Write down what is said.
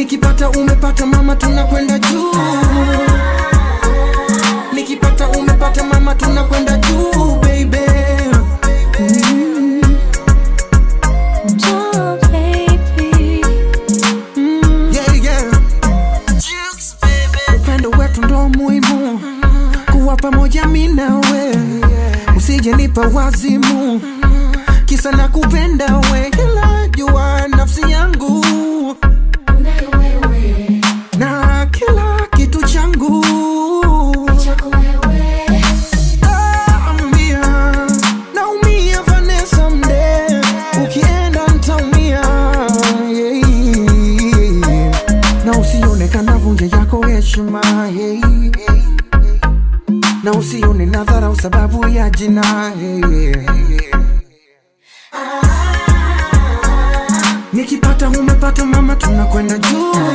nikipata umepata mama tunakwenda juu nikipata umepata mama tunakwenda juu baby mm. Oh, baby. yeah, yeah. upendo wetu ndo muhimu kuwa pamoja mi nawe usije nipa wazimu kisa na kupenda we kila jua nafsi yangu na kila kitu changu Naumia, naumia Vanessa mde ukienda ntaumia yeah. na usione kanavunja yako heshima yeah. na usione nadharau sababu ya jina yeah. nikipata umepata mama tunakwenda juu